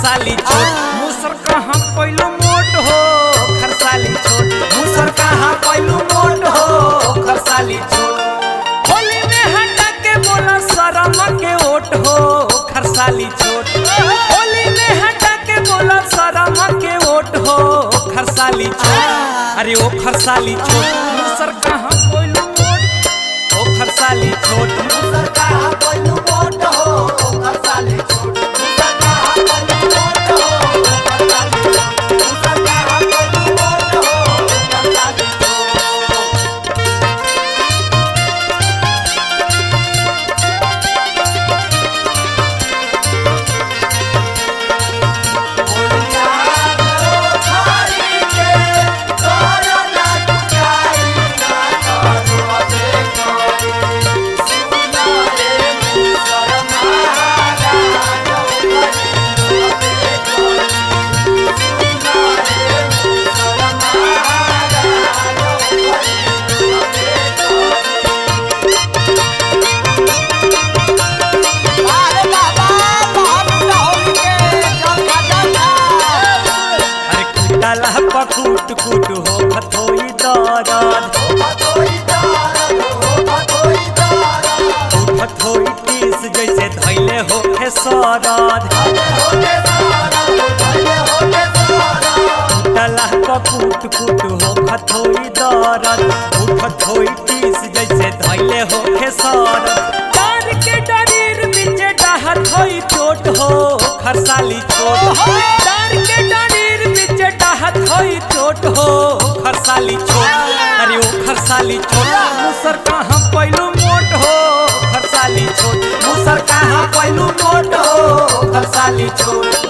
खरसाली छोट मुसर कहाँ पैलू मोट हो खरसाली छोट मुसर कहाँ पैलू मोट हो खरसाली छोट होली में हटा के बोला शरम के ओट हो खरसाली छोट होली में हटा के बोला शरम के ओट हो खरसाली छोट अरे ओ खरसाली छोट मुसर कहाँ पैलू मोट ओ खरसाली छोट मुसर कहाँ पैलू मोट हो खरसाली छोट मुसर कहाँ पैलू मोट हो खरसाली छोट मुसर कहाँ पैलू मोट हो खरसाली छोट बोलिया करो थारी के करो ना टुकाई ना करो देखो सुना रे मुसर महारा जो करो देखो सुना रे मुसर महारा जो करो देखो अरे बाबा बहुत होली के चल खा जा अरे कुटला पकुट कुट हो खथोई दरद खथोई टीस जैसे धैले हो हे सरद कुटला पकुट कुट हो खथोई दरद खथोई टीस जैसे धैले हो हे सरद डर के डरीर बीचे डहर होई चोट हो खरसाली छोट डर के डरीर बीचे डहर होई चोट हो खरसाली छोट अरे ओ खरसाली छोट मुसर कहाँ पैलू मोट हो खरसाली छोट मुसर कहाँ पैलू मोट हो खरसाली छोट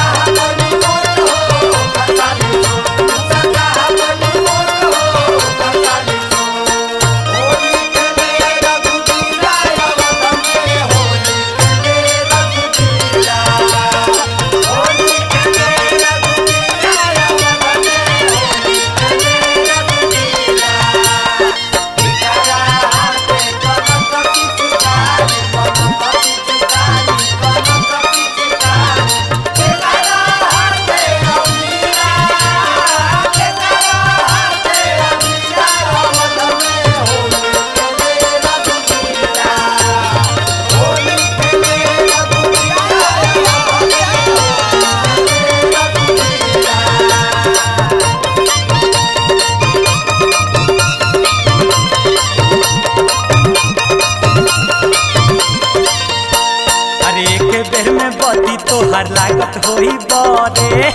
अरे एक बेर में बदी तोहर लागत होई बरे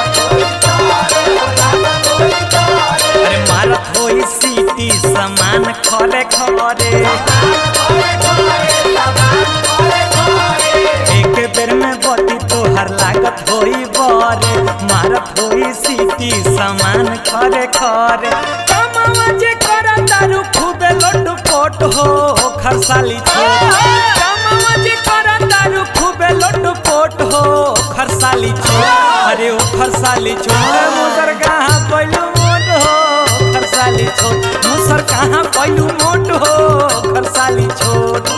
अरे मारत होई सीटी समान खरे खरे एक बेर में बदी तोहर लागत होई बरे मारत होई सीटी समान खरे खरे कमावा जे करा दारू खूबे लोट पोट हो खरसाली छोट कमावा जे करा दारू खूबे लोट पोट हो खरसाली छोट अरे ओ खरसाली छोट मुसर कहाँ पैलू मोट हो खरसाली छोट मुसर कहाँ पैलू मोट हो खरसाली छोट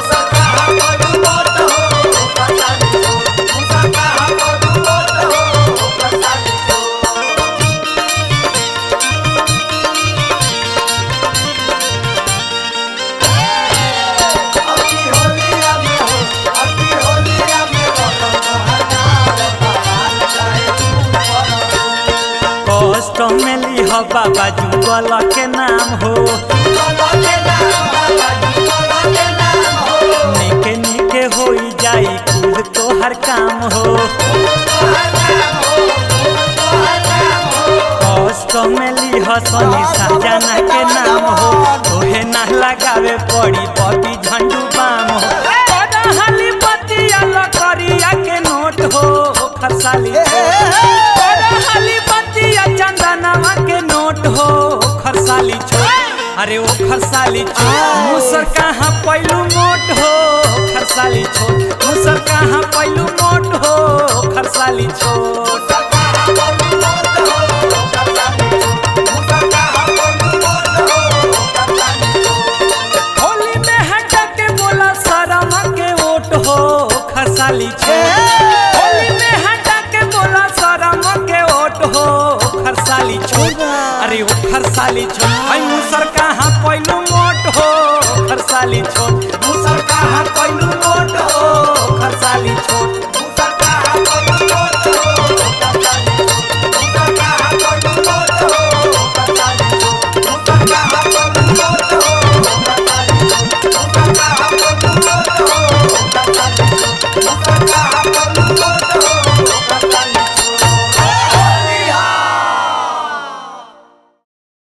कष्ट में लिह बाबा जुगल के नाम हो निके निके होई जाई कुल तोहर काम हो कष्ट में लिह सनी साजना के नाम हो तोहे ना लगावे पड़ी बबी झंडू बाम हो बड़ा हाली बतिया लकड़िया के नोट हो खरसाली बड़ा हाली बतिया चंदनवा के नोट हो खरसाली छोट अरे ओ खरसाली छोट मुसर कहाँ पैलू मोट हो खरसाली छोट मुसर कहाँ पैलू मोट हो खरसाली छोट होली में हटा के बोला शरम के ओट हो खरसाली छोट होली में हटा के साली छोट है मुसर